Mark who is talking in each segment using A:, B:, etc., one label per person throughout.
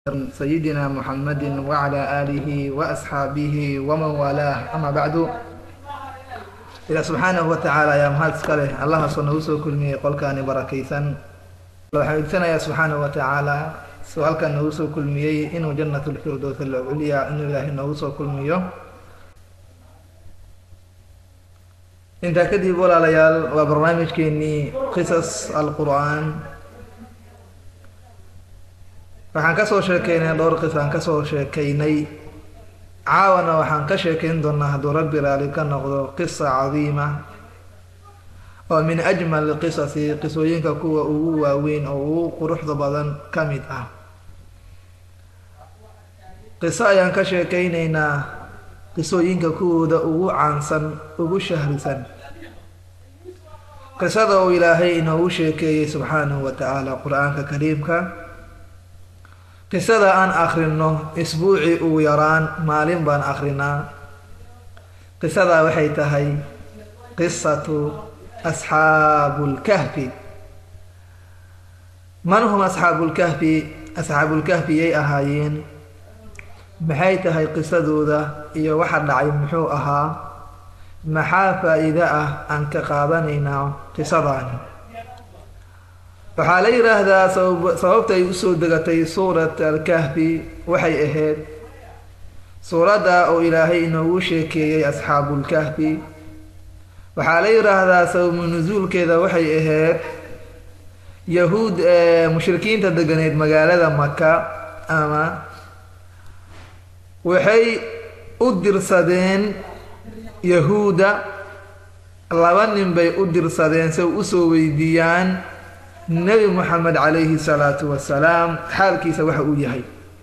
A: سيدنا محمد وعلى آله وأصحابه ومن والاه أما بعد إلى سبحانه وتعالى يا مهاد سكاله الله صنع وسو كل مي قول كان بركيسا لو حبيبتنا يا سبحانه وتعالى سؤال كان نوسو كل مي إنه جنة الفردوس العليا إنه إله نوسو كل ميو intaa kadib walaalayaal waa barnaamijkeenii qisas alqur'aan waxaan kasoo sheekeynay dhowr qis aan kasoo sheekeynay caawana waxaan ka sheekeyn doonaa hadduu rabbi raali ka noqdo qisa cadiima oo min ajmal qisasi qisooyinka kuwa ugu waaweyn oo ugu quruxda badan ka mid ah qiso ayaan ka sheekeyneynaa qisooyinka kuwooda ugu caansan ugu shahrisan qisada uu ilaahay inoogu sheekeeyey subxaanahu wa tacaala qur-aanka kariimka qisada aan akhrino isbuucii ugu yaraan maalin baan akhrinaa qisadaa waxay tahay qisatu asxaabulkahfi man hum asxaabulkahfi asxaabulkahfi yay ahaayeen maxay tahay qisadooda iyo waxa dhacay muxuu ahaa maxaa faa-iide ah aan ka qaadanaynaa qisadaani waxaa la yidhaahdaa sababta ay usoo degatay suurat alkahfi waxay ahayd suuradda oo ilaahay inoogu sheekeeyey asxaabulkahfi waxaa la yidhaahdaa sababu nusuulkeeda waxay ahayd yahuud mushrikiinta deganeed magaalada maka ama waxay u dirsadeen yahuuda laba nin bay u dirsadeen si usoo weydiiyaan nebi moxamed calayhi salaatu wasalaam xaalkiisa waxa uu yahay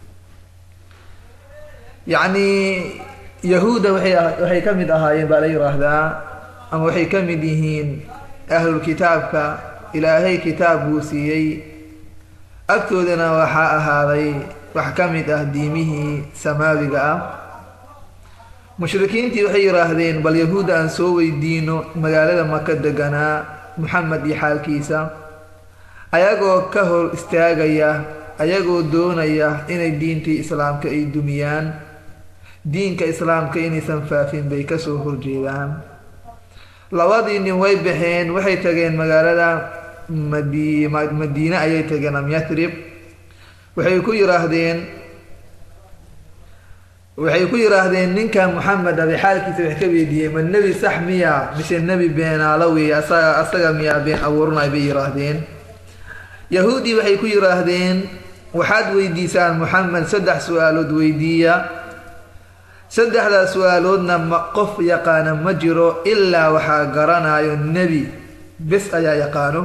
A: yacnii yahuudda waxay ka mid ahaayeen baa la yidhaahdaa ama waxay ka mid yihiin ahlulkitaabka ilaahay kitaab buu siiyey agtoodana waxaa ahaaday wax ka mid ah diimihii samaawiga ah mushrikiintii waxay yidhaahdeen bal yahuudda aan soo weydiino magaalada maka deganaa moxamed iyo xaalkiisa ayagoo ka hor istaagaya ayagoo doonaya inay diintii islaamka ay dumiyaan diinka islaamka inaysan faafin bay kasoo horjeedaan labadii nin way baxeen waxay tageen magaalada madi madiine ayay tageen am yatrib waxay ku yidhaahdeen waxay ku yidhaahdeen ninka moxamed abe xaalkiisa wax ka weydiiyey ma nebi sax miya mise nebi beenaalo wey asaga asaga miyaa been abuuranay bay yidhaahdeen yahuudii waxay ku yidhaahdeen waxaad weydiisaan moxamed saddex su-aalood weydiiya saddexdaas su-aaloodna ma qof yaqaana ma jiro ilaa waxaa garanayo nebi bes ayaa yaqaano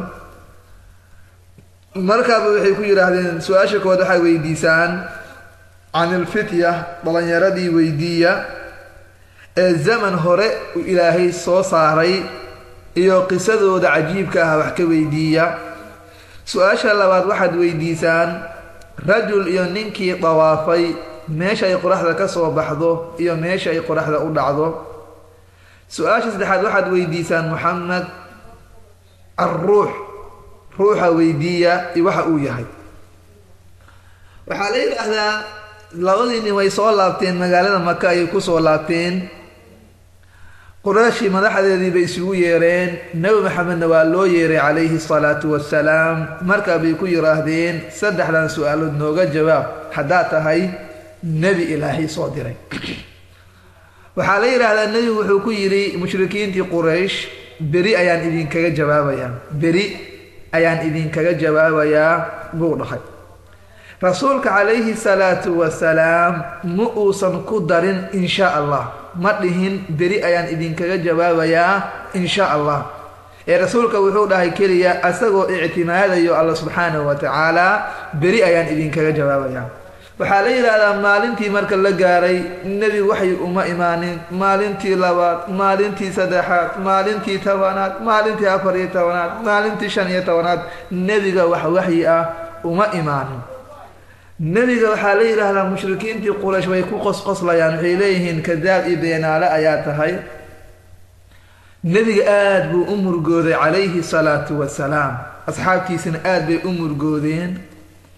A: markaaba waxay ku yidhaahdeen su-aasha kood waxay weydiisaan can ilfitya dhalinyaradii weydiiya ee zaman hore uu ilaahay soo saaray iyo qisadooda cajiibka ah wax ka weydiiya su-aasha labaad waxaad weydiisaan rajul iyo ninkii dawaafay meesha ay qoraxda ka soo baxdo iyo meesha ay qoraxda u dhacdo su-aasha saddexaad waxaad weydiisaan moxamed alruux ruuxa weydiiya iyo waxa uu yahay waxaa la yidhaahdaa labadii nin way soo laabteen magaalada maka ayay kusoo laabteen qurayshii madaxdeedii bay isugu yeereen nebi maxamedna waa loo yeeray calayhi salaatu wasalaam markaa bay ku yidhaahdeen saddexdan su-aalood nooga jawaab haddaad tahay nebi ilaahay soo diray waxaa la yidhaahdaa nebigu wuxuu ku yidhi mushrikiintii quraysh beri ayaan idinkaga jawaabayaa beri ayaan idinkaga jawaabayaa buu dhahay rasuulka calayhi salaatu wasalaam ma uusan ku darin insha allah ma dhihin beri ayaan idinkaga jawaabayaa insha allah ee rasuulka wuxuu dhahay keliya asagoo ictimaadayo alla subxaanahu wa tacaala beri ayaan idinkaga jawaabayaa waxaa la yidhaahdaa maalintii marka la gaaray nebi waxay uma imaanin maalintii labaad maalintii saddexaad maalintii tobanaad maalintii afar iyo tobanaad maalintii shan iyo tobanaad nebiga wax waxyi ah uma imaanin nebiga waxaa la yidhaahdaa mushrikiintii quraysh way ku qosqoslayaan waxay leeyihiin kadaab iyo beenaale ayaa tahay nebiga aada buu u murgooday calayhi salaatu wasalaam asxaabtiisina aada bay u murgoodeen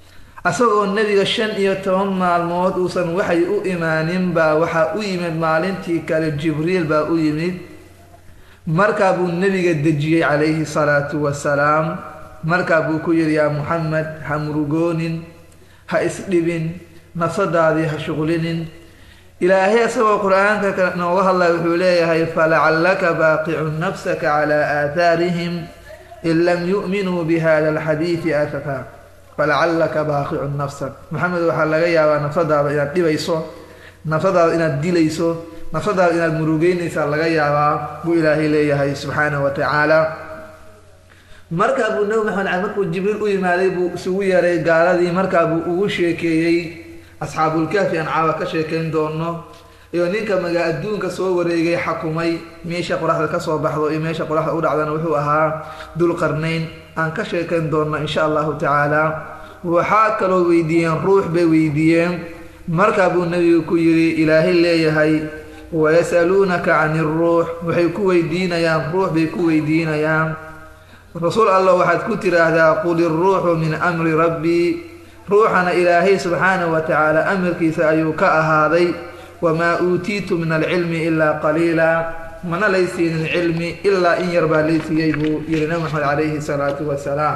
A: asagoo nebiga shan iyo toban maalmood uusan waxay u imaanin baa waxaa u yimid maalintii kale jibriil baa u yimid markaa buu nebiga dejiyey calayhi salaatu wasalaam markaa buu ku yidhi yaa muxamed ha murugoonin ha isdhibin nafsadaadii ha shuqlinin ilaahay asagoo qur-aanka nooga hadlaya wuxuu leeyahay falacallaka baaqicun nafsaka calaa aathaarihim in lam yu'minuu bihada alxadiidi asafa falacallaka baaqicun nafsak maxamed waxaa laga yaabaa nafsadaada inaad dhibayso nafsadaada inaad dilayso nafsadaada inaad murugeynaysaa laga yaabaa buu ilaahay leeyahay subxaanahu wa tacaala markaa buu nabi maxamed cali markuu jibriil u yimaaday buu isugu yeeray gaaladii markaa buu ugu sheekeeyey asxaabulkaafi aan caawa ka sheekayn doono iyo ninka magaa adduunka soo wareegay xakumay meesha qoraxda kasoo baxdo iyo meesha qoraxda u dhacdana wuxuu ahaa dulqarnayn aan ka sheekayn doonno insha allahu tacaala waxaa kaloo weydiiyeen ruux bay weydiiyeen markaa buu nebigu ku yidhi ilaahay leeyahay wayasaluunaka can iruux waxay ku weydiinayaan ruux bay ku weydiinayaan rasuul allah waxaad ku tiraahdaa qul iruuxu min amri rabbii ruuxana ilaahay subxaanahu wa tacaala amarkiisa ayuu ka ahaaday wamaa uutiitu min alcilmi ilaa qaliila mana laysiinin cilmi ilaa in yar baa laysiiyey buu yihi nabi maxamed calayhi salaatu wasalaam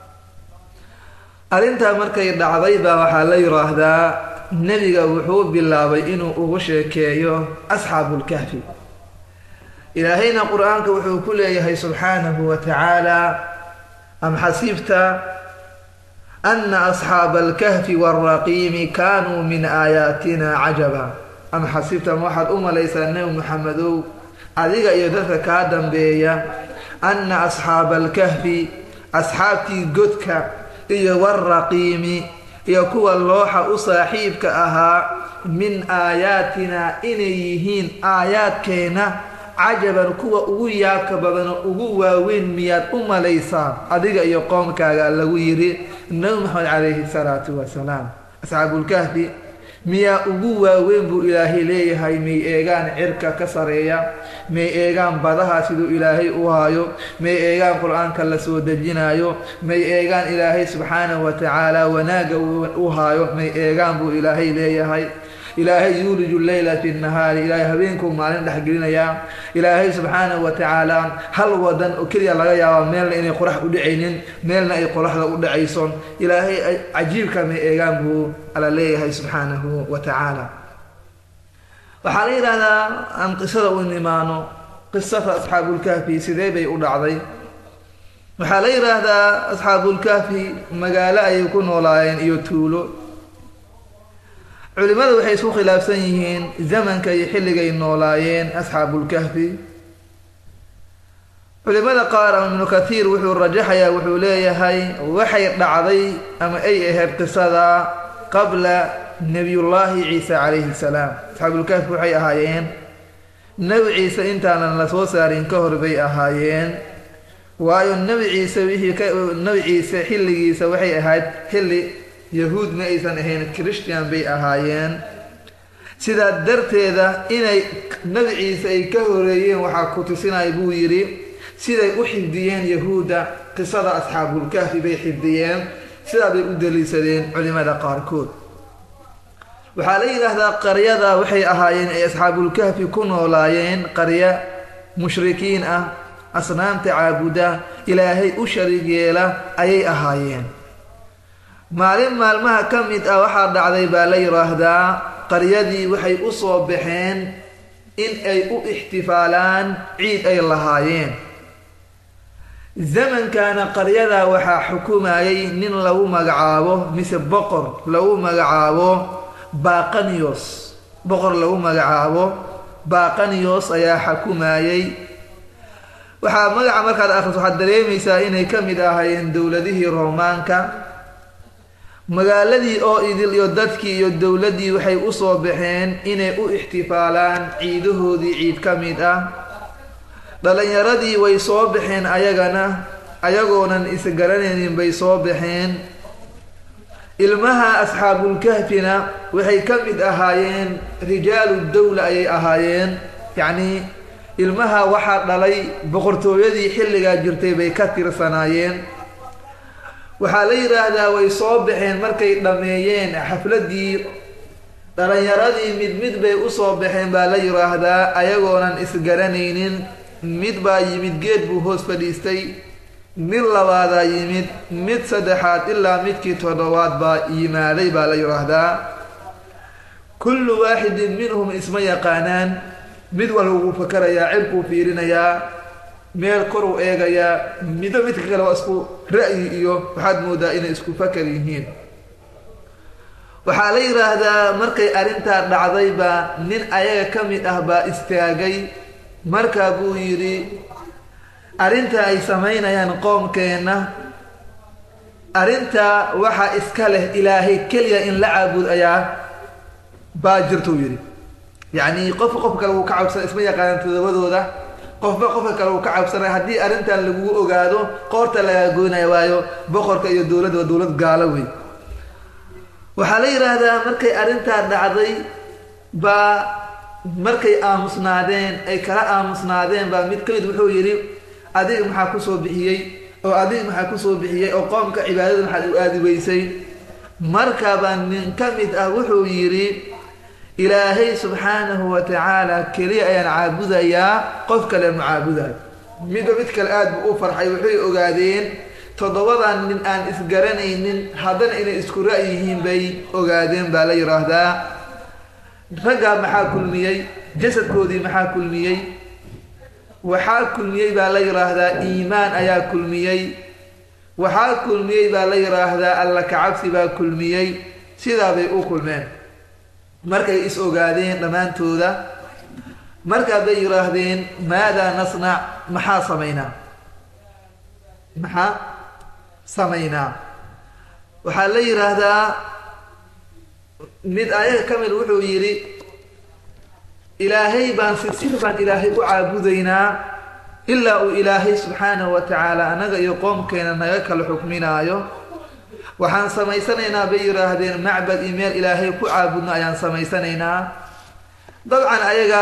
A: arrintaa markay dhacday baa waxaa la yidhaahdaa nebiga wuxuu bilaabay inuu ugu sheekeeyo asxaabulkahfi ilaahayna qur-aanka wuxuu ku leeyahay subxaanahu wa tacaala am xasibta ana asxaaba alkahfi waalraqiimi kaanuu min aayaatina cajaba am xasibta ma waxaad u malaysaa nebi maxamedow adiga iyo dadka kaa dambeeya anna asxaaba alkahfi asxaabtii godka iyo waalraqiimi iyo kuwa looxa u saaxiibka ahaa min aayaatina inay yihiin aayaadkeenna cajaban kuwa ugu yaabka badano ugu waaweyn miyaad u malaysaa adiga iyo qoomkaaga lagu yidhi nabi maxamed calayhi salaatu wasalaam asxaabulkahfi miyaa ugu waaweyn buu ilaahay leeyahay may eegaan cirka ka sareeya may eegaan badaha siduu ilaahay u haayo may eegaan qur-aanka la soo dejinayo may eegaan ilaahay subxaanahu wa tacaala wanaagga u haayo may eegaan buu ilaahay leeyahay ilaahay yuuliju leyla fi nahaari ilaahay habeenkuu maalin dhexgelinayaa ilaahay subxaanahu wa tacaala hal wadan oo keliya laga yaaba meelna inay qorax u dhacaynin meelna ay qoraxda u dhacayso ilaahay cajiibka may eegaan buu ala leeyahay subxaanahu wa tacaala waxaa la yidhaahdaa aan qisada u nimaano qisada asxaabulkahfi sidee bay u dhacday waxaa la yidhaahdaa asxaabulkahfi magaalo ayay ku noolaayeen iyo tuulo culimadu waxay isku khilaafsan yihiin zamanka iyo xilligay noolaayeen asxaabulkahfi culimada qaar ama ibnu kathiir wuxuu rajaxayaa wuxuu leeyahay waxay dhacday ama ay ahayd qisada qabla nebiyullaahi ciise calayhi salaam asxaabulkahfi waxay ahaayeen nebi ciise intaanan la soo saarin ka hor bay ahaayeen waayo nebi ciise wixii ka nebi ciise xilligiisa waxay ahayd xilli yahuud ma aysan ahayn christian bay ahaayeen sidaa darteeda inay nebi ciise ay ka horeeyeen waxaa ku tusinaya buu yidhi siday u xifdiyeen yahuudda qisada asxaabulkahfi bay xifdiyeen sidaa bay u daliishadeen culimada qaarkood waxaa la yidhaahdaa qaryada waxay ahaayeen ay asxaabulkahfi ku noolaayeen qarya mushrikiin ah asnaamta caabuda ilaahay u shariig yeela ayay ahaayeen maalin maalmaha ka mid ah waxaa dhacday baa la yidhaahdaa qaryadii waxay u soo baxeen in ay u ixtifaalaan ciid ay lahaayeen zamankana qaryada waxaa xukumayay nin lagu magacaabo mise boqor lagu magacaabo baqaniyos boqor lagu magacaabo baqaniyos ayaa xukumayay waxaa magaca markaad akhriso waxaad dareemaysaa inay ka mid ahaayeen dowladihii roomaanka magaaladii oo idil iyo dadkii iyo dowladdii waxay u soo baxeen inay u ixtifaalaan ciidahoodii ciid ka mid ah dhalinyaradii way soo baxeen ayagana ayagoonan isgaranaynin bay soo baxeen ilmaha asxaabulkahfina waxay ka mid ahaayeen rijaalu dawla ayay ahaayeen yacnii ilmaha waxaa dhalay boqortooyadii xilligaa jirtay bay ka tirsanaayeen waxaa la yidhaahdaa way soo baxeen markay dhammeeyeen xafladdii dhalinyaradii mid mid bay usoo baxeen baa la yidhaahdaa ayagoonan isgaranaynin mid baa yimid geed buu hoos fadhiistay mid labaadaa yimid mid saddexaad ilaa midkii toddobaad baa yimaaday baa la yidhaahdaa kullu waaxidin minhum isma yaqaanaan mid walba wuu fakarayaa cirkuu fiirinayaa meel koruu eegayaa mido midka kale waa isku ra'yi iyo waxaad moodaa inay isku fakar yihiin waxaa la yidhaahdaa markay arrintaa dhacday baa nin ayaga ka mid ah baa istaagay markaa buu yidhi arrinta ay samaynayaan qoomkeenna arrintaa waxaa iska leh ilaahay keliya in la caabud ayaa baa jirtuu yidhi yacni qofka qofka kale wuu ka cabsana isma yaqaanaan todobadooda qofba qofka kale uu ka cabsanay haddii arrintan lagugu ogaado qoorta lagaa goynaya waayo boqorka iyo dowladda waa dowlad gaalo wey waxaa la yidhaahdaa markay arrintaa dhacday baa markay aamusnaadeen ay kala aamusnaadeen baa mid ka mid wuxuu yidhi adiga maxaa kusoo bixiyey oo adiga maxaa kusoo bixiyey oo qoomka cibaadada maxaad u aadi weysay markabaa nin ka mid ah wuxuu yidhi ilaahay subxaanahu wa tacaala keliya ayaan caabudayaa qof kale ma caabudayo midba mid kale aada buu u farxay waxay ogaadeen toddobadan nin aan isgaranaynin haddana inay isku ra'y yihiin bay ogaadeen baa la yidhaahdaa raggaa maxaa kulmiyey jasadkoodii maxaa kulmiyey waxaa kulmiyey baa la yidhaahdaa iimaan ayaa kulmiyey waxaa kulmiyey baa la yidhaahdaa alla kacabsi baa kulmiyey sidaa bay u kulmeen markay is ogaadeen dhammaantooda markaa bay yidhaahdeen maadaa nasnac maxaa samaynaa maxaa samaynaa waxaa la yidhaahdaa mid ayaga ka mid wuxuu yidhi ilaahay baan sisir baan ilaahay u caabudaynaa ilaa uu ilaahay subxaanahu wa tacaala annaga iyo qoomkeena naga kala xukminaayo waxaan samaysanaynaa bay yidhaahdeen macbad iyo meel ilaahay ku caabudno ayaan samaysanaynaa dabcan ayaga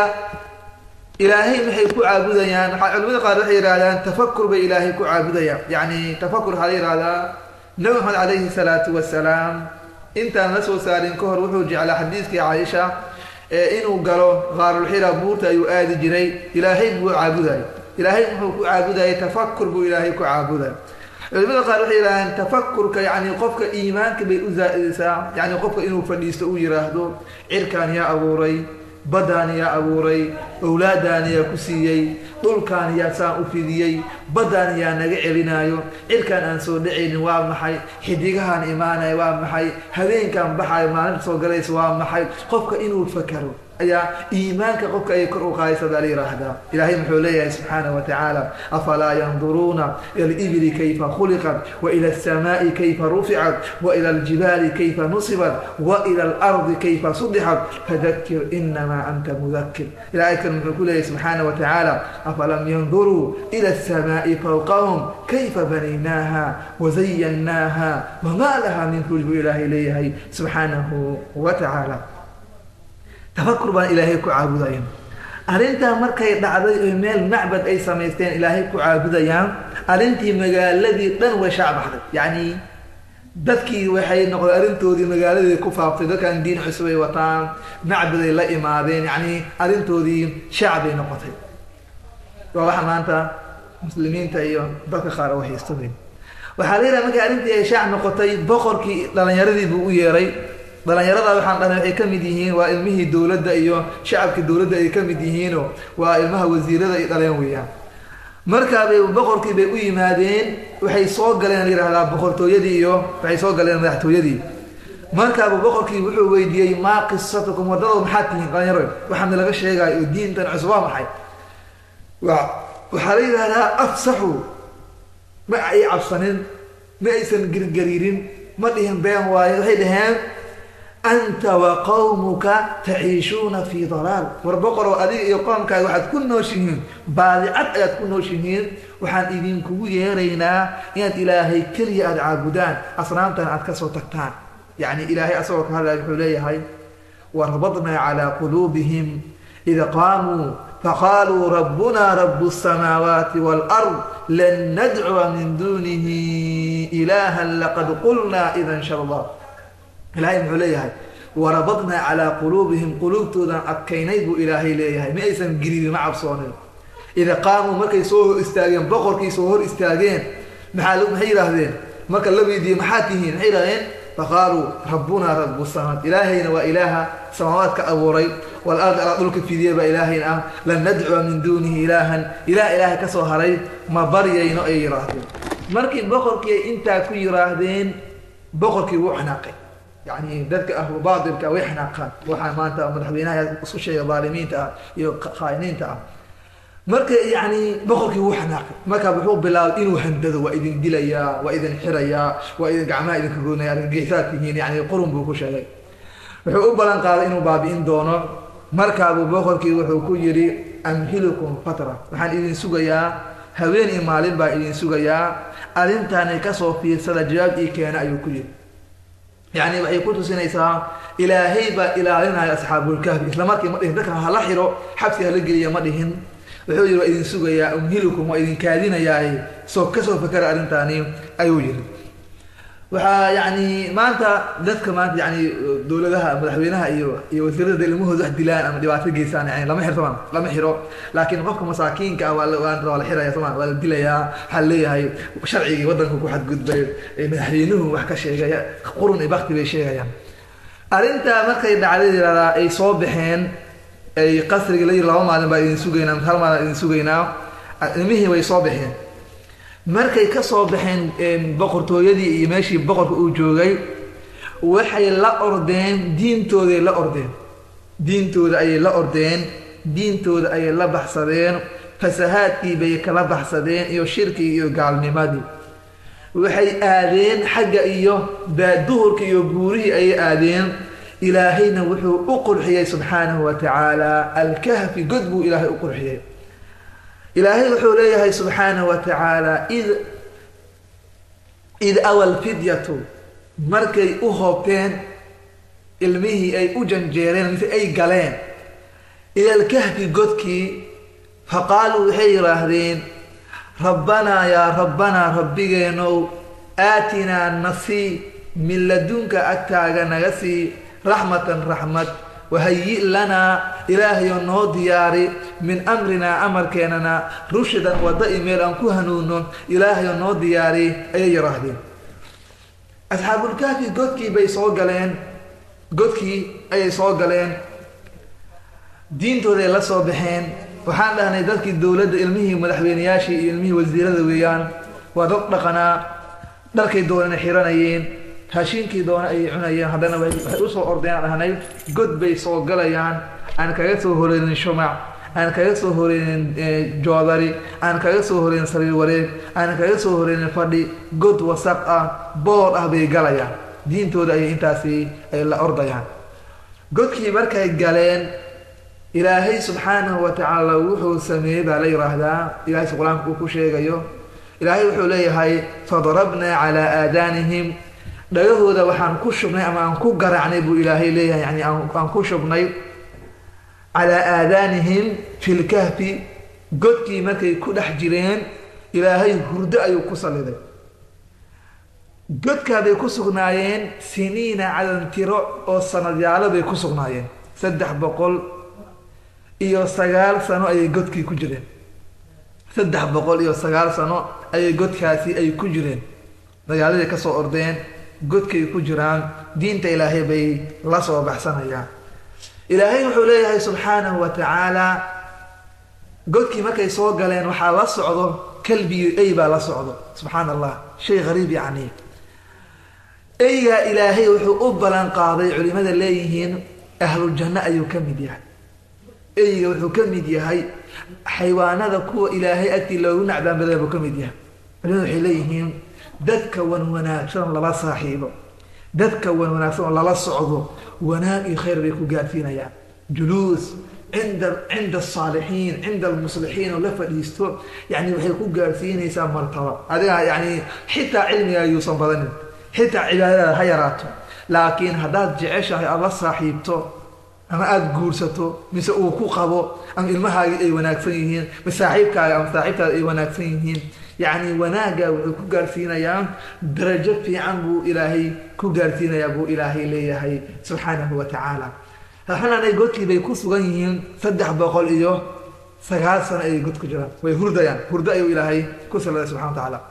A: ilaahay maxay ku caabudayaan waxaa culimada qaar waxay yidhahdaan tafakur bay ilaahay ku caabudayaan yacni tafakur waxaa la yidhahdaa nabi maxamed calayhi salaatu wasalaam intaan la soo saarin ka hor wuxuu jeclaa xadiiskii caaisha ee inuu galo qaarulxira buurta ayuu aadi jiray ilaahay buu caabudayay ilaahay muxuu ku caabudayay tafakur buu ilaahay ku caabudaya culimada qaar waxay yidhahdeen tafakurka yani qofka iimaanka bay u zaa-idaysaa yani qofka inuu fadhiisto uu yidhaahdo cirkaan yaa abuuray baddaan yaa abuuray owlaadaan yaa ku siiyey dhulkaan yaa saan u fidiyey baddaan yaa naga celinaayo cirkaan aan soo dhacaynin waa maxay xidigahaan imaanaya waa maxay habeenkaan baxayo maalinta soo galaysa waa maxay qofka inuu fakaro ayaa iimaanka qofka ayay kor u qaadaysa baa la yidhaahdaa ilaahay muxuu leeyahay subxaanahu wa tacaala afalaa yanduruuna ila alibili kayfa khuliqat wa ila alsamaai kayfa ruficat wa ila aljibaali kayfa nusibat wa ila alardi kayfa sudixat fadakir inamaa anta mudakir ilaahay kan muxuu ku leeyahay subxaanahu wa tacaala afalam yanduruu ila alsamaai fawqahum kayfa banaynaaha wazayannaaha wamaa laha min fuj buu ilaahay leeyahay subxaanahu wa tacaala tafakur baan ilaahay ku caabudayaan arrintaa markay dhacday oo meel macbad ay samaysteen ilaahay ku caabudayaan arrintii magaaladii dhan way shaac baxday yacni dadkii waxay noqday arrintoodii magaaladii ku faaftay dadkan diin cusub ay wataan macbaday la imaadeen yacni arrintoodii shaac bay noqotay waa waxa maanta muslimiinta iyo dadka qaar oo haysto weyn waxaa la yidhaha markii arrintii ay shaac noqotay boqorkii dhalinyaradii buu u yeeray dhalinyarada waxaan dhahnay waxay ka mid yihiin waa ilmihii dowladda iyo shacabkii dowladda ay ka mid yihiinoo waa ilmaha wasiirada ay dhaleen weeyaan markaabay boqorkii bay u yimaadeen waxay soo galeen layidhahdaa boqortooyadii iyo waxay soo galeen madaxtooyadii markaaba boqorkii wuxuu weydiiyey maa qisatukum wadadoo maxaad tihiin dhalinyaro waxaana laga sheegaayo oo diintan cusub waa maxay waxaa la yidhahdaa afsaxu ma ay cabsanin ma aysan girgariirin ma dhihin been waayo waxay dhaheen anta wa qawmuka taciishuuna fii dalaal war boqoroo adiga iyo qoomkaaga waxaad ku nooshihiin baadicad ayaad ku nooshihiin waxaan idinkugu yeeraynaa inaad ilaahay keliya aada caabudaan asnaamtan aad kasoo tagtaan yacni ilaahay asagoo ka hadlaya wuxuu leeyahay warabadnaa calaa quluubihim id qaamuu faqaaluu rabbuna rabu الsamaawaati wاlأrض lan nadcuwa min dunihi ilaha laqad qulnaa idan sharda ilahay muxuu leeyahay warabadnaa calaa quluubihim quluubtoodan adkaynay buu ilaahay leeyahay ma aysan giribin ma cabsoonin ida qaamuu markay soo hor istaageen boqorkii soo hor istaageen maxaa maxay yidhaahdeen marka la weydiiyey maxaa tihiin maxay yidhahdeen faqaaluu rabbunaa rabu samaad ilaahayna waa ilaaha samaawaadka abuuray wal-ard alaa dhulka fidiya baa ilaahayna ah lan nadcuwa min duunihi ilaahan ilaah ilaahay ka soo haray ma baryayno ay yidhaahdeen markii boqorkii ay intaa ku yidhaahdeen boqorkii wuu xanaaqay yani dadka ahlu baatilka way xanaaqaan waxaa maanta madaxweynaha isku sheega dhaalimiinta ah iyo khaa'iniinta ah marka yani boqorkii wuu xanaaqay marka wuxuu bilaabay inuu handado waa idin dilayaa waa idin xirayaa waa idin gacmaha idinka goynaya argagixisaad tihiin yani qurun buu ku sheegay wuxuu u ballan qaaday inuu baabi'in doono markaabuu boqorkii wuxuu ku yidhi amhilukum fatra waxaan idin sugayaa haween iyo maalin baa idin sugayaa arrintaanay kasoo fiirsada jawaab ii keena ayuu ku yidhi yani waxay ku tusinaysaa ilaahay baa ilaalinaya asxaabulkahfi isla markii ma dhihin dadka hala xiro xabsi hala geliya ma dhihin wuxuu yidhi waa idin sugayaa umhilukum waa idin kaadinayaa soo kasoo fakera arrintaani ayuu yidhi waxaa yani maanta dadka maanta yani dowladaha madaxweynaha iyo iyo wasiirada ilmahooda wax dilaan ama dhibaato geysaan yani lama xiro somaa lama xiro laakiin qofka masaakiinka ah waa waa la xiraya somaa waa la dilayaa waxaa leeyahay sharcigii waddanka ku xadgudbay madaxweynuhu wax ka sheegaya qurun iyo bakti bay sheegayaan arrintaa markay dhacday yiraahdaa ay soo baxeen ay qasriga la yiri laba maalin baa idin sugaynaa hal maalin idin sugaynaa ilmihii way soo baxeen markay ka soo baxeen boqortooyadii iyo meeshii boqorka uu joogay waxay la ordeen diintooday la ordeen diintooda ayay la ordeen diintooda ayay la baxsadeen fasahaadkii bay kala baxsadeen iyo shirkigii iyo gaalnimadii waxay aadeen xagga iyo duhurka iyo buurihii ayay aadeen ilaahayna wuxuu u qurxiyey subxaanahu wa tacaala alkahfi god buu ilaahay u qurxiyey ilaahay wuxuu leeyahay subxaanahu wa tacaala id id awal fidyatu markay u hoobteen ilmihii ay u janjeereen mise ay galeen ila alkahfi godkii faqaaluu waxay yidhaahdeen rabbanaa yaa rabbanaa rabbigeenow aatinaa nasii min ladunka agtaaga naga sii raxmatan raxmad wahayi lanaa ilaahayo noo diyaari min amrinaa amarkeenana rushdan wadda i meel aan ku hanuuno ilaahayo noo diyaari ayay yidhaahdeen asxaabulkaafi godkii bay soo galeen godkii ayay soo galeen diintooday la soo baxeen waxaan dhahnay dadkii dowladda ilmihii madaxweyneyaashii iyo ilmihii wasiirada weeyaan waa dad dhaqanaa dharkay doonana xiranayeen raashiinkii doona ayay cunayeen haddana waxay usoo ordeen aan dhahnay god bay soo galayaan aan kaga soo horeynin shumac aan kaga soo horeynin joodari aan kaga soo horeynin sariir wareeg aan kaga soo horeynin fadhi god wasaq ah boor ah bay galayaan diintooda ayay intaasi ay la ordayaan godkii markay galeen ilaahay subxaanahu wa tacaala wuxuu sameeyey baa la yidhaahdaa ilahay si qur-aanka uu ku sheegayo ilaahay wuxuu leeyahay fadarabnaa calaa aadaanihim dhagahooda waxaan ku shubnay ama aan ku garaacnay buu ilaahay leeyahay yani aan ku shubnay calaa aadaanihim fi lkahfi godkii markay ku dhex jireen ilaahay hurdo ayuu ku saliday godkaabay ku sugnaayeen siniina cadan tiro oo sanadyaalo bay ku sugnaayeen saddex boqol iyo sagaal sano ayay godkii ku jireen saddex boqol iyo sagaal sano ayay godkaasi ay ku jireen magaaladay ka soo ordeen godkay ku jiraan diinta ilaahay bay la soo baxsanayaan ilaahay wuxuu leeyahay subxaanahu wa tacaala godkii markay soo galeen waxaa la socdo kalbiyo ey baa la socdo subxaan allah shay hariib yacni eygaa ilaahay wuxuu u ballan qaaday culimada leeyihiin ahluljanno ayuu ka mid yahay eyga wuxuu ka mid yahay xaywaanada kuwa ilaahay agtii loogu nacdaan badan buu ka mid yahay culimada waxay leeyihiin dadka wan wanaagsan lala saaxiibo dadka wan wanaagsan oo lala socdo wanaag iyo khayr bay ku gaarsiinayaan juluus cinda cinda asaalixiin cinda almuslixiin oo la fadhiisto yani waxay ku gaarsiinaysaa martaba adiga yani xitaa cilmiga yuusan badanin xitaa cibaadadaada ha yaraato laakiin haddaad jeceshahay aad la saaxiibto ama aada guursato mise uu ku qabo ama ilmahaagii ay wanaagsan yihiin mise saaxiibkaaga ama saaxiibtaada ay wanaagsan yihiin yacni wanaagga wuxuu ku gaarsiinayaa darajo fiican buu ilaahay ku gaarsiinayaa buu ilaahay leeyahay subxaanahu wa tacaala xananay godkii bay ku sugan yihiin saddex boqol iyo sagaal sano ayay god ku jiraan way hurdayaan hurdo ayuu ilaahay ku saladay subxana wa tacaala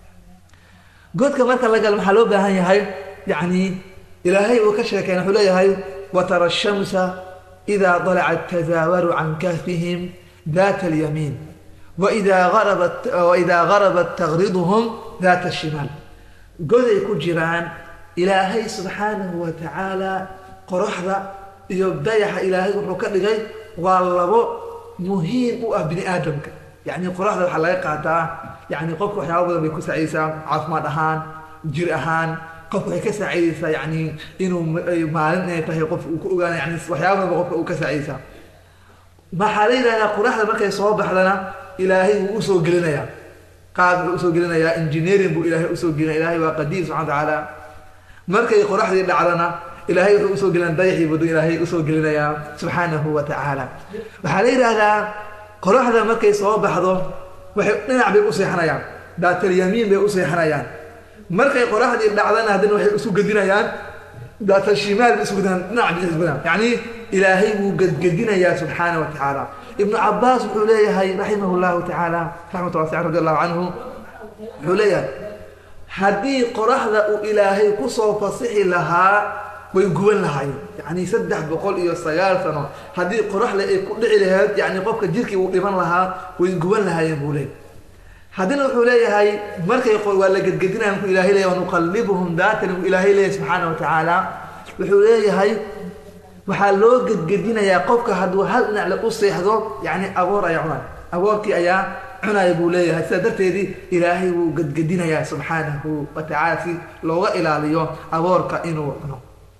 A: godka marka la galo maxaa loo baahan yahay yacni ilaahay uu ka sheekeen wuxuu leeyahay watara shamsa idaa dalacat tazaawaru can kahfihim daata alyamiin waidaa arabat waidaa garabat taqriduhum daata ashimaal goday ku jiraan ilaahay subxaanahu wa tacaala qoraxda iyo dayaxa ilaahay wuxuu ka dhigay waa labo muhiim u ah bini aadamka yacni qoraxda waxaa laga qaataa yani qofka waxyaaba badan bay ku saacidaysaa caafimaad ahaan jir ahaan qofka waxay ka saacidaysaa yani inuu maalin inay tahay qof uu ku ogaana yani waxyaaba badan ba qofka uu ka saacidaysaa maxaa la yidhahdaa qoraxda markay soo baxdana ilaahay wuu usoo gelinayaa qaad wuxuu usoo gelinayaa engineering buu ilaahay usoo gelinaya ilahay waa qadiir subxana wa tacaala markay qoraxdii dhacdana ilaahay wuxuu usoo gelina dayaxii buu ilaahay usoo gelinayaa subxaanahu wa tacaala waxaa la yidhaahdaa qoraxda markay soo baxdo waxay dhinac bay u seexanayaan daatalyamiin bay u seexanayaan markay qoraxdii dhacdana haddana waxay isu gedinayaan daatashimaal bay isu gedinayaan dhinac bay isu gedinayaan yacni ilaahay wuu gedgedinayaa subxaana wa tacaala ibnu cabaas wuxuu leeyahay raximah llahu tacaala raxmat wasican radi allahu canhu wuxuu leeyahay haddii qoraxda uu ilaahay kusoo fasixi lahaa way guban lahaayeen yacni saddex boqol iyo sagaal sano haddii qoraxle ay ku dhici lahayd yani qofka jirkii uu dhiban lahaa way guban lahaayeen buu leeyay haddina wuxuu leeyahay markay waa la gedgedinaya markuu ilahay leeyahy wanuqallibuhum daatan uu ilaahay leeyahay subxaana wa tacaala wuxuu leeyahay waxaa loo gedgedinayaa qofka hadduu hal dhinac le u seexdo yani aboor ayaa cunay aboorkii ayaa cunaya buu leeyahay sidaa darteedii ilaahay wuu gedgedinayaa subxaanahu wa tacaala si looga ilaaliyo aboorka inuu cuno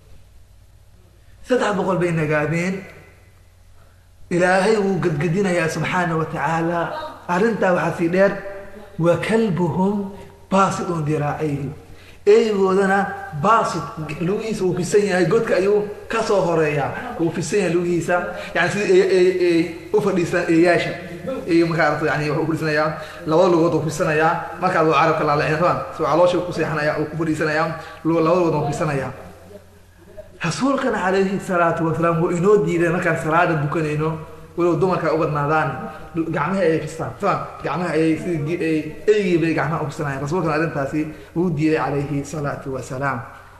A: saddex boqol bay nagaadeen ilaahay wuu gedgedinayaa subxaana wa tacaala arrintaa waxaa sii dheer wa kalbuhum baasidun diraacayhi eygoodana baasid lugihiisa wuu fisan yahay godka ayuu kasoo horeeyaa wuu fisan yahay lugihiisa yani sidii u fadhiistaan eeyaasha iyo markaa aragto yani wuxuu fadhiisanayaa labada lugood uu fisanayaa markaa luu carabka laalacin rabaan soo caloosha ku seexanaya uu ku fadhiisanayaa labada lugood uu fisanayaa rasuulkana calayhi salaatu wasalaam wuu inoo diiday markaan salaada dukanayno walow dumarka u badnaadaan gacmaha ayay fistaan soma gacmaha ayay sidii eygii bay gacmaha u fisanayaan rasuulkana arrintaasi wuu diiday calayhi salaatu wasalaam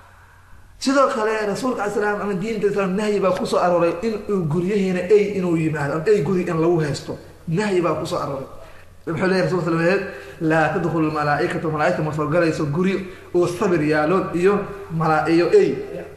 A: sidoo kale rasuulka alay slam ama diinta islaam nahyi baa kusoo arooray in uu guryahiina ey inuu yimaado ama ey guri in lagu haysto nahyi baa kusoo arooray wuxuu leeyahy rasul sl laa tadkhulu malaaikatu malaaigta ma soo galayso guri uu sabir yaalo iyo mala iyo ey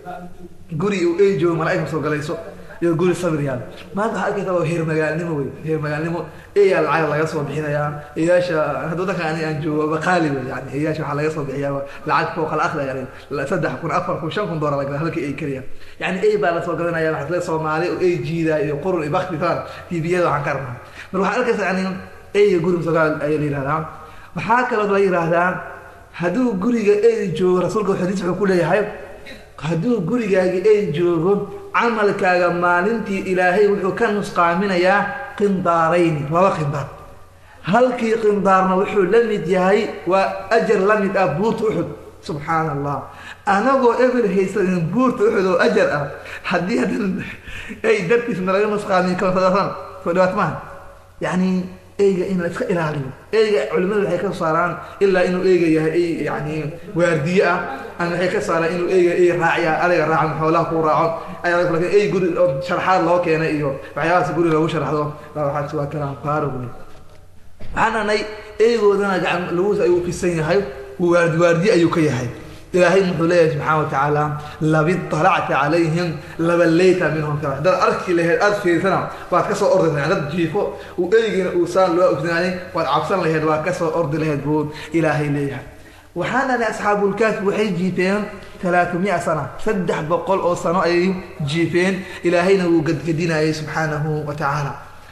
A: guri uu ey joogo malaaig ma soo galayso iyo guri sabir yaalo maanta waxaa arkaysa waa heer magaalnimo wey heer magaalnimo eyaa lacag laga soo bixinayaa eyaasha hadda wadanka ani aan joogo baqaali wey yani eyaasha waxaa laga soo bixiyaa lacag fooqa la akhda yani saddex kun afar kun shan kun doolar laga halkii ey keliya yani ey baa lasoo gadanaya waxaa le soomaali oo ey jiidaa iyo qurun iyo bakti taan tviyada waxaan ka rabnaa mar waxaa arkaysa yani eyga guri masoogaal ayaa la yihahdaa waxaa kaloo la yihahdaa hadduu guriga ey joogo rasuulka xadiis wuxuu ku leeyahay hadduu gurigaagi ey joogo camalkaaga maalintii ilaahay wuxuu ka nusqaaminayaa qindaarayni laba qindaar halkii qindaarna wuxuu la mid yahay waa ajar la mid ah buurta uxud subxaana allah anagoo eber haysanin buurta uxud oo ajar ah haddii haddan ey dartiisna laga nusqaamin kasan soo dhibaat maaha yacni eyga in la iska ilaaliyo eyga culimadu waxay ka saaraan ilaa inuu eyga yahay ey yani waardiye ah ama waxay ka saaraan inuu eyga ey raaciya adiga raacan xoolaha ku raaco ayaa lakin ey guri oo sharxaad loo keenay iyo waxyaabahaas guri loogu sharxdo waxaas waa kalaan faaro wey waxaan anay eygoodana gacan laguus ayuu fisan yahay waardi waardiye ayuu ka yahay ilaahay muxuu leeyahay subxaana watacaala labid talacta calayhim labaleyta minhum kala dad arki laheyd aada fiirsana waad ka soo ordi laheyd dad jiifo uu eygiina uu saan loo ognaanay waad cabsan laheyd waad ka soo ordi laheyd buu ilaahay leeyahay waxaan anay asxaabulkaafi waxay jiifeen talaatamiya sana saddex boqol oo sano ayay jiifeen ilaahayna wuu gadgadinayay subxaanahu wa tacaala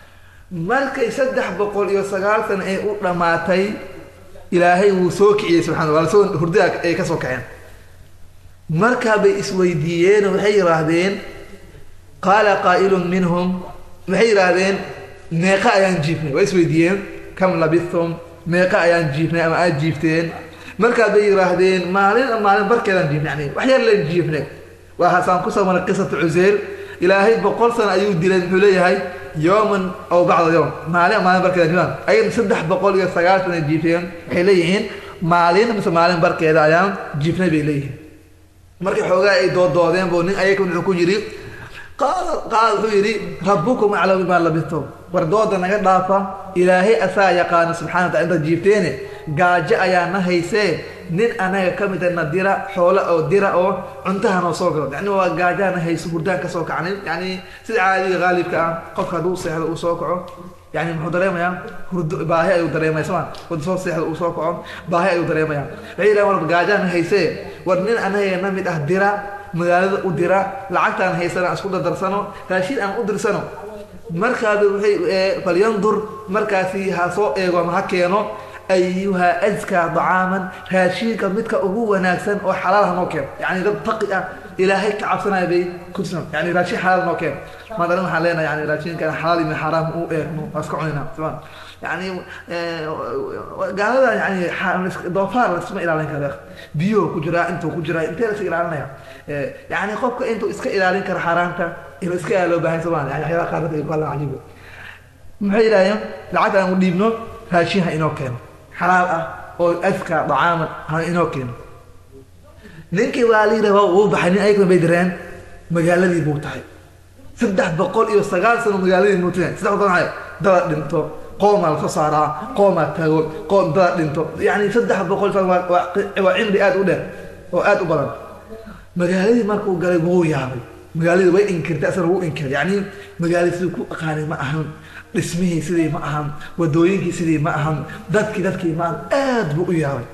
A: markay saddex boqol iyo sagaal sano ay u dhammaatay ilaahay wuu soo kiciyey subxana waa lasoo hurdaa ay ka soo kaceen markaa bay isweydiiyeen waxay yidhaahdeen qaala qaa'ilun minhum waxay yidhaahdeen meeqa ayaan jiifnay waa isweydiiyeen kam labithum meeqa ayaan jiifnay ama aad jiifteen markaas bay yidhaahdeen maalin maalin barkeedaan jiifnay yani wax yar leen jiifnay waa hasaan kusoo maray qisatu cuseyr ilaahay boqol sano ayuu dilay muxuu leeyahay yooman aw bacda yowm maalin maalin barkeeda jiifaan ayadna saddex boqol iyo sagaashan ay jiifeen waxay leeyihiin maalin mise maalin barkeeda ayaan jiifnay bay leeyihiin markii xoogaa ay dooddoodeen buu nin ayaga wuxuu ku yidhi qaala qaala wuxuu yidhi rabbukum aclamu bimaa labistum war dooda naga dhaafa ilaahay asaa yaqaano subxana wa tacala intaad jiifteene gaajo ayaa na haysee nin anaga ka mida na dira xoolo oo dira oo cuntaha noo soo galo yani waa gaajaha na hayso hurdaan ka soo kacnay yani sida caadiga qaalibka ah qofka hadduu seexdo uu soo kaco yani muxuu dareemayaa hurdo baahi ayuu dareemaya soma wada soo seexdo uu soo kaco baahi ayuu dareemaya waxay yidhahan war gaajaha na haysee war nin anaga na mid ah dira magaalada u dira lacagtaan haysana isku dardarsano raashin aan u dirsano markaaba waxay falyandur markaasi ha soo eego ama ha keeno ayuha askaa dacaaman raashinka midka ugu wanaagsan oo xalaal ha noo keeno yani dad taqi ah ilaahay ka cabsanaya bay kutusan yani raashin xalaal noo keeno maadarin waxaan leenahay yani raashinkan xalaal iyo xaraam u eegno waa iska cunayna soma yani gaalada yani doofaar lasma ilaalin karo biyuhu ku jiraa intuu ku jiraa intee laska ilaalinaya yani qofka intuu iska ilaalin karo xaaraanta inuu iska yaa loo baahan somaan yani waxyaaba qaar dadka kala cajiibo maxay yidhahdeen lacagta aan u dhiibno raashin ha inoo keeno xalaal ah oo aska dacaaman ha inoo keeno ninkii waa la yidhahda wuu baxay nin ayaguna bay direen magaaladii buu tahay saddex boqol iyo sagaal sano magaaladii buu tahay saddex boqol maxay dada dhinto qoomaa lasoo saaraa qoomaa tago qoom dada dhinto yani saddex boqol waa cimri aad u dheer oo aad u badan magaaladii markuu galay wuu yaabay magaaladii way inkirtay asana wuu inkiray yani magaaladii sidii ku aqaanay ma ahan dhismihii sidii ma ahan wadooyinkii sidii ma ahan dadkii dadkii ma ahan aad buu u yaabay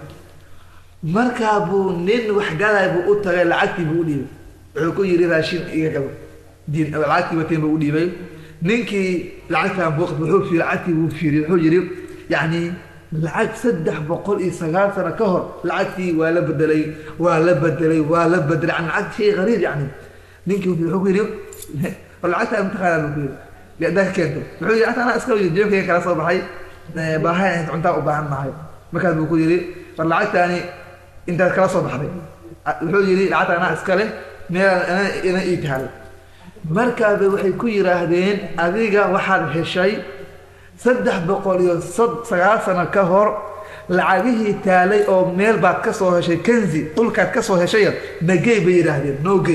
A: markaa buu nin waxgalay buu u tagay lacagtii buu u dhiibay wuxuu ku yidhi raashin iga gabo lacagtii wateen buu u dhiibay ninkii lacagtaan buu wuxuu fiiri lacagtii buu fiiriyey wuxuu yidhi yacni lacag saddex boqol iyo sagaal sano ka hor lacagtii waa la bedelay waa la bedelay waa la bedelay yani lacag shay qariib yani ninkii wuxuu ku yidhi war lacagtaa mataqaanaa buu ku yidhi liadaa ka keento wuxuu yidhi anaa iska yidhi jeebkayga kala soo baxay baahayn inta cuntaa u baahan nahay markaas buu ku yidhi war lacagtaani intaad kala soo baxday wuxuu yidhi lacagta anaa iskale meel ina ii taalo markaaba waxay ku yidhaahdeen adiga waxaad heshay saddex boqol iyo sagaal sano ka hor lacagihii taalay oo meel baad ka soo heshay kanzi dhulkaad ka soo heshaya nagey bay yidhaahdeen noogey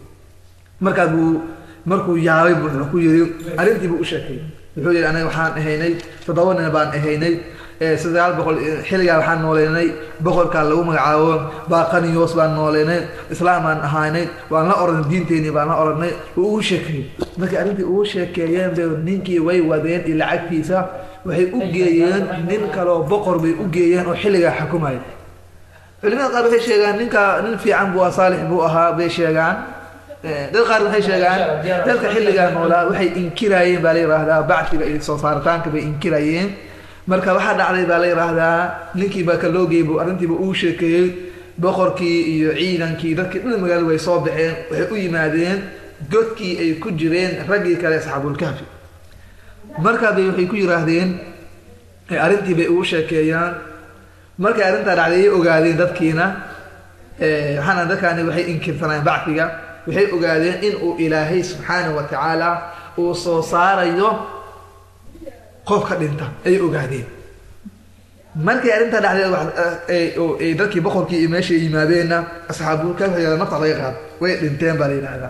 A: markaas buu markuu yaabay buu wuxuu ku yidhi arrintii buu u sheekay wuxuu yidhi aniga waxaan ahaynay toddoba nin baan ahaynay sagaal boqol xilligaa waxaan nooleynay boqorkaa lagu magacaabo baaqaniyos baan nooleynay islaam baan ahaynay waan la oranay diinteenii baan la oranay uu ugu sheekeeyey markii arrintii ugu sheekeeyeen bay ninkii way wadeen iyo lacagtiisa waxay u geeyeen nin kaloo boqor bay u geeyeen oo xilligaa xukumaya culimada qaar waxay sheegaan ninka nin fiican buu saalix buu ahaa bay sheegaan dad qaar waxay sheegaan dadka xilligaa noolaa waxay inkirayeen baa la yidhaahdaa bacsiga iyo soo saaritaanka bay inkirayeen marka waxaa dhacday baa la yidhaahdaa ninkii baa ka loo geeyey buu arrintiiba uu sheekeeyey boqorkii iyo ciidankii dadkii dhan magaalada way soo baxeen waxay u yimaadeen godkii ay ku jireen raggii kale asxaabulkahfi markaa bay waxay ku yidhaahdeen arrintii bay ugu sheekeeyaan markay arrintaa dhacday ay ogaadeen dadkiina waxaana dadkaani waxay inkirsanayeen bacfiga waxay ogaadeen in uu ilaahay subxaanahu wa tacaala uu soo saarayo qofka dhinta ayay ogaadeen markay arrintaa dhacday dadkii boqorkii iyo meeshay yimaadeenna asxaabulka nafta laga qaad way dhinteen baa la yidhaahdaa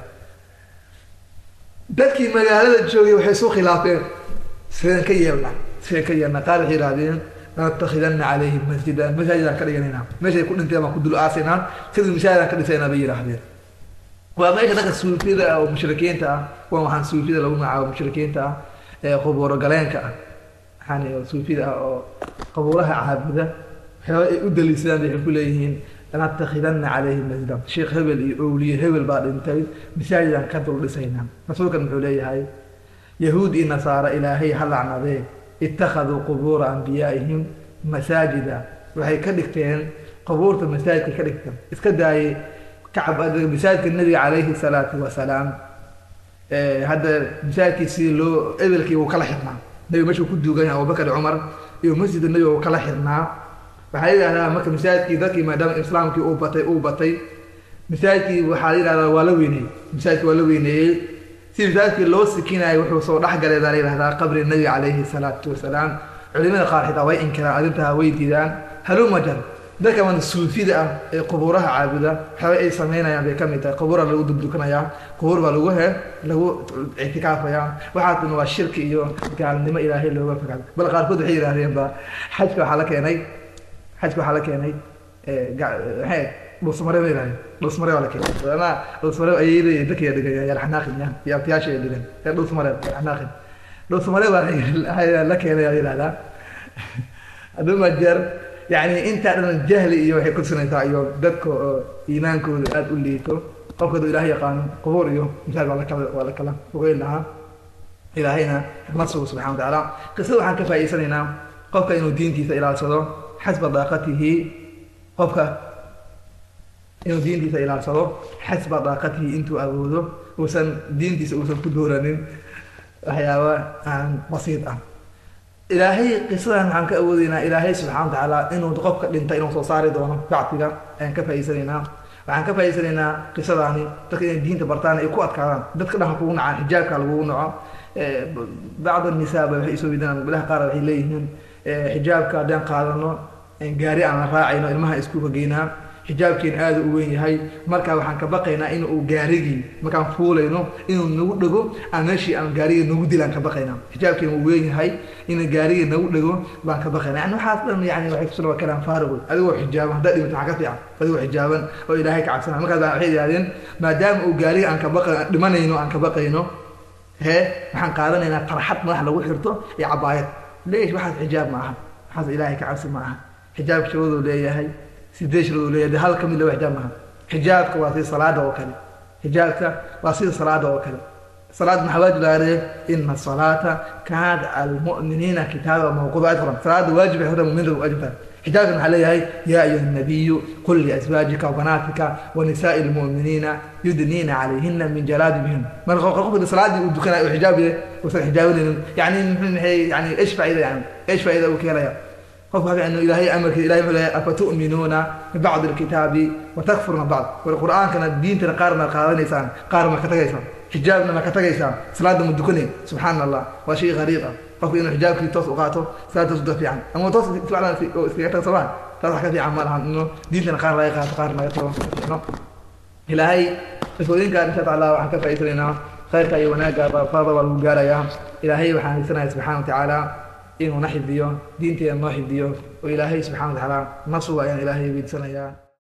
A: dadkii magaalada joogay waxay isu khilaafeen sideen ka yeelna sideen ka yeelna qaar waxay yidhahdeen lanatakhidana calayhim masjidan masaajidaan ka dhiganayna meeshay ku dhinteen baan ku dul aasaynaa sidii masaajidaan ka dhisaynaa bay yidhaahdeen waa meesha dadka suufiyada ah oo mushrikiinta ah kuwan waxaan suufiyada lagu magacaabo mushrikiinta ah ee qubuuro galeenka ah waxaan suufiyada ah oo qabuuraha caabuda waxyaaba ay u daliisadaan bay waxay ku leeyihiin lanatakhidana calayhim masjidan sheekh hebel iyo owliye hebel baa dhintay masaajidaan ka dul dhisaynaa rasuulkan muxuu leeyahay yahuud iyo nasaara ilaahay ha lacnadee ittakhaduu qubuura anbiyaa'ihim masaajida waxay ka dhigteen qubuurta masaajidka ka dhigteen iska daayay kacab masaajidka nabiga calayhi salaatu wasalaam hadda masaajidkii sidii loo ebelkii wuu kala xirnaa nebiga meeshuu ku duugan yahay abubakar cumar iyo masjidka nebiga wuu kala xirnaa waxaa yidhahdaa marka masaajidkii dadkii maadaama islaamkii uu batay uu batay masaajidkii waxaa la yidhahdaa waa la weyneeyey masaajidkii waa la weyneeyey si masaajidkii loo sikinayo wuxuu soo dhexgalay baa la yidhahdaa qabri nebiga calayhi salaatu wasalaam culimada qaar xitaa way inkiraan arrintaa way diidaan haluma jar dadka man suufida ah ee qubuuraha caabuda waxyaaba ay samaynayaan bay ka mid tahay qubuura lagu dubdukanayaa qubuur baa lagu he lagu ictikaafayaa waxaasna waa shirki iyo gaalnimo ilaahay looga fogaado bal qaarkood waxay yidhahdeen ba xajka waxaa la keenay xajka waxaa la keenay maxay dhuusmare ma yidhahdeen dhuusmare waa la keenay anaa dhuusmare ayayda dadkaya dhigan yalxanaaqin ya iyo abtiyaasha ay dhigan ee dhuusmare yalxanaaqin dhuusmare baa la keenay aa yidhahdaa haduma jeer yani intaa dhan jahli iyo waxay kutusinaysaa iyo dadka oo iimaankooda aada u liito qofka duu ilahay yaqaano qubuur iyo misaal waa lakala waa la kala fogeyn lahaa ilaahayna xikmad sugo subxana wa tacaala qisada waxaan ka faa'iidsanaynaa qofka inuu diintiisa ilaalsado xasba daaqatihi qofka inuu diintiisa ilaalsado xasba daaqatihi intuu awoodo uusan diintiisa uusan ku dooranin waxyaaba aan basiid ah ilaahay qisadan waxaan ka awoodeynaa ilaahay subxana wa tacaala inuu qofka dhinta inuu soo saari doono bacdiga ayaan ka faa'iidsanaynaa waxaan ka faa'iidsanaynaa qisadaani dadka inay diinta bartaan ay ku adkaadaan dadka dhanka kugu nacaan xijaabka lagugu naco bacd nisaa ba waxay isoo weydiinaan bilaha qaar waxay leeyihiin xijaabka haddaan qaadano gaari aan la raacayno ilmaha iskuulka geynaa xijaabkeena aada u weyn yahay markaa waxaan ka baqaynaa in uu gaarigii markaan fuulayno inuu nagu dhego aan meeshii aan gaarigii nagu dilaan ka baqaynaa xijaabkeena uu weyn yahay in gaarigii nagu dhego baan ka baqaynaa yani waxaas dhan yani waxay kusuna waa kalaan faarigood adigoo xijaaban haddaa dhimata waxaa ka fiican adigoo xijaaban oo ilaahay ka cabsanaya markaas baa waxay yidhahdeen maadaama uu gaariga aan ka baqa dhimanayno aan ka baqayno hee waxaan qaadanaynaa tarxad madax lagu xirto iyo cabaayad leeyahay waxaas xijaab ma aha waxaas ilaahay ka cabsi ma aha xijaabka shawaduu leeyahay sidee shiradu leeyahay hal kamid laba xijaab maaha xijaabka waa sida salaada oo kale xijaabka waa sida salaada oo kale salaad maxaa waajib laga dhigay ina salaata kaanat almu'miniina kitaaba mawquuda ayad qoran salaada waajib ay horta mu'miniinta waajib tahay xijaabka maxaa leeyahay yaa ayuha nabiyu qul liazwaajika wabanaatika wanisaa'i lmu'miniina yudniina calayhina min jalaabibihin marka qofka salaadii uu dukanayo uu xijaab yahay uusan xijaabanaynin yani maxay yani ايش faa'iida yani ايش faa'iida uu ka helaya qofka haka inu ilaahay amarkiisa ilahay wuxuu leeyahay afatu'minuuna bibacdi alkitaabi watakfuruna bacd war qur'aankana diintana qaarna qaadanaysaan qaarna ma ka tagaysaan xijaabna ma ka tagaysaan salaadda ma dukanay subxaana allah waa shay qariib ah qofka inuu xijaabkii toos u qaato salaad toos uda fiican ama toos ficlan oo iskaga tago somaa taas wax ka fiican ma lahan inuu diintana qaar laga qaato qaarna laga tago fiicno ilaahay rifooyinkan insha allah waxaan ka faa'iidsanaynaa khayrka iyo wanaagga farada waa lagu gaarayaa ilaahay waxaan haysanaya subxana wa tacaala inuu na xifdiyo diinteena noo xifdiyo oo ilaahay subxana wa tacaala na suga ayaan ilaahay weydiisanayaa